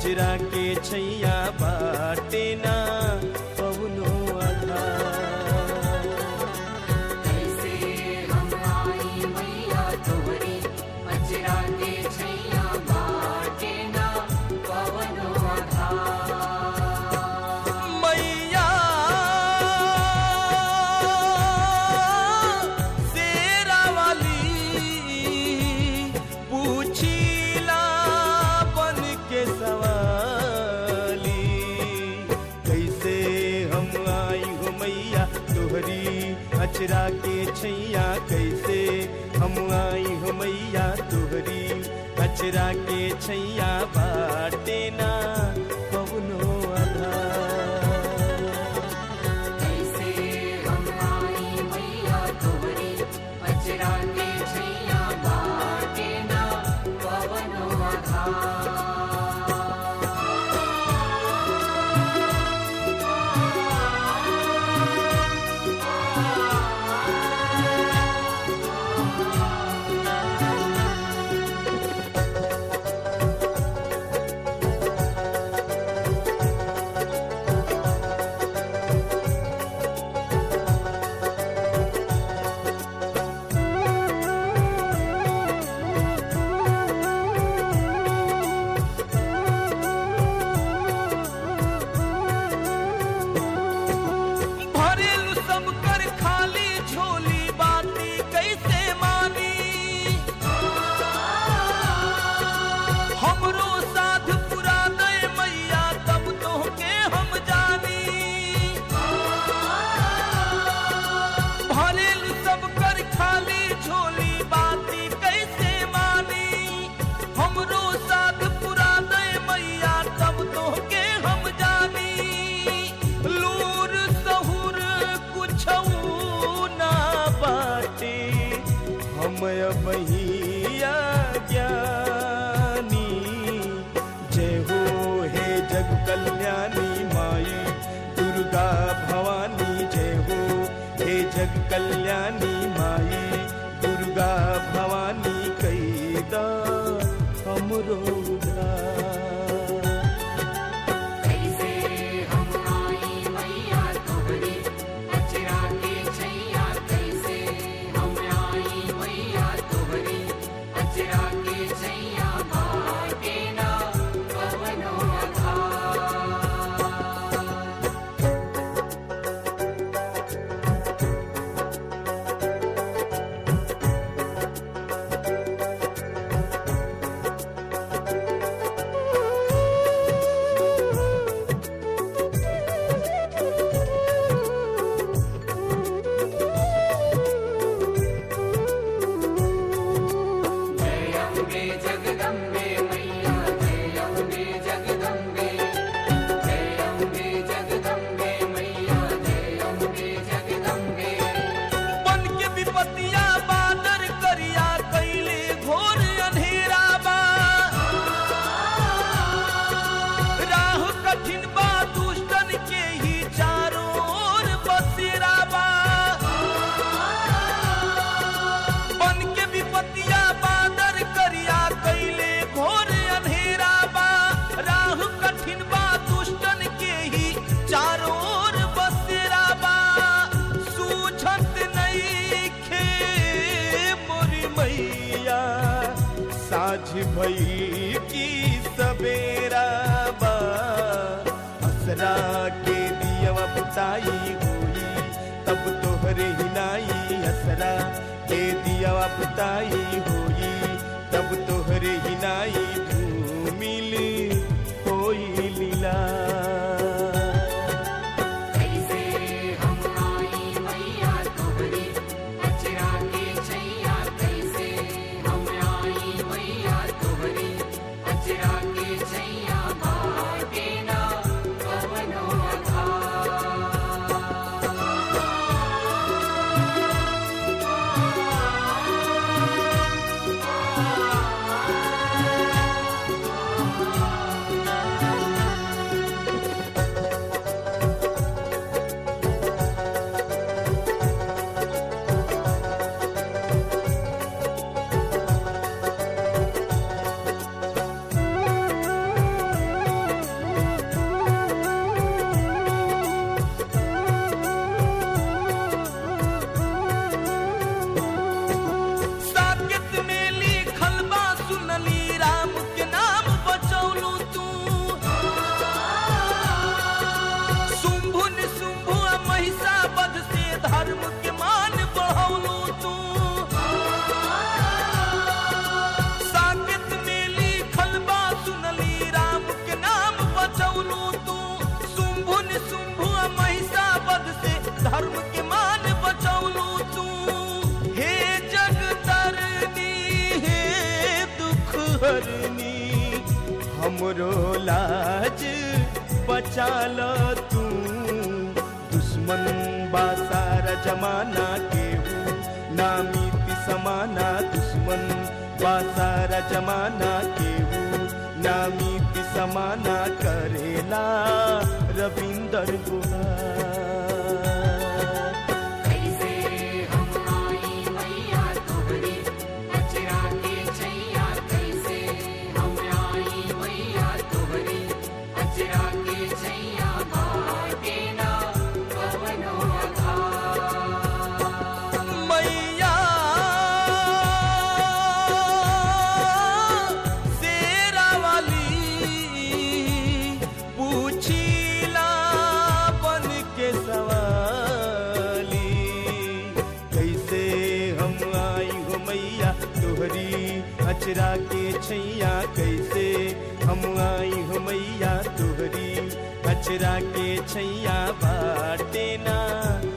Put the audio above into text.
अचरा के छैया बाटे ना कौनो आधार कैसे हम आई मैया तोहरी अचरा के छैया बाटे ना पवनो आधार मैया शेरा वाली पूछीला बन के सवाली कैसे हम आई हो मैया तोहरी अचरा के छैया कैसे हम आई हो मैया तोहरी अचरा के छैया बाटे ना कवनो आधार कैसे हम आई मैया तोहरी अचरा के छैया बाटे ना पवनो आधार भरेलु सब कर खाली झोली बाती कैसे मानी हमरो साध पुरा दे मैया तब तो के हम जानी भरेलु सब कर खाली झोली बाती कैसे मानी हमरो साध पुरा दे मैया तब तो के हम जानी लूर सहुर कुछ ना बाटे हम बहिया ज्ञानी जय हो हे जग कल्याणी माई दुर्गा भवानी जय हो हे जग कल्याणी माई दुर्गा भवानी कैदा हमरो उद्धार कैसे हम आई मैया तोहरी अचरा के छैया कैसे हम आई मैया तोहरी अचरा के छैया बाटे ना पवनो आधार जय अम्बे जगदम्बे मैया जय अम्बे जगदम्बे जय अम्बे जगदम्बे मैया जय अम्बे जगदम्बे बन के विपतिया बादर करिया कैले घोर अंधेरा बा राह कठिन बा दुष्टन के ही चारों ओर बसेरा बा बन के विपतिया बादर करिया कैले घोर अंधेरा बा राह कठिन बा दुष्टन के ही चारों ओर बसेरा बा सूझत नहीं खे मोरी मैया साझ भई की सवेरा बा असरा के दियवा बुताई होई तब तोहरे हिनाई असरा के दियवा बुताई होई तब तोहरे हिनाई धूमिल होई लीला कैसे हम आई मैया तोहरी अचरा के छैया कैसे हम आई मैया तोहरी अचरा के छैया बाटे ना पवनो आधार कैसे राम के नाम बचौलू तू शुंभु निशुंभु आ महिषावध से धर्म के मान बढ़ौलू तू साकेत में लिखल बा सुनली राम के नाम बचौलू तू शुंभु निशुंभु आ महिषावध से धर्म के मान बचौलू तू हे जगतरनी हे दुख हरनी हमरो लाज बचा ल तू दुश्मन बा सारा जमाना केहू नामीति समाना दुश्मन बा सारा जमाना केहू नामीति समाना करेला रविंदर गुहार कैसे हम आई मैया तोहरी अचरा के छैया कैसे हम आई मैया तोहरी अचरा के छैया बाटे ना कवनो आधार मैया शेरा वाली पूछीला बन के सवाली कैसे हम आई हो मैया तोहरी अचरा के छैया कैसे हम आई हो मैया तोहरी अचरा के छैया बाटे ना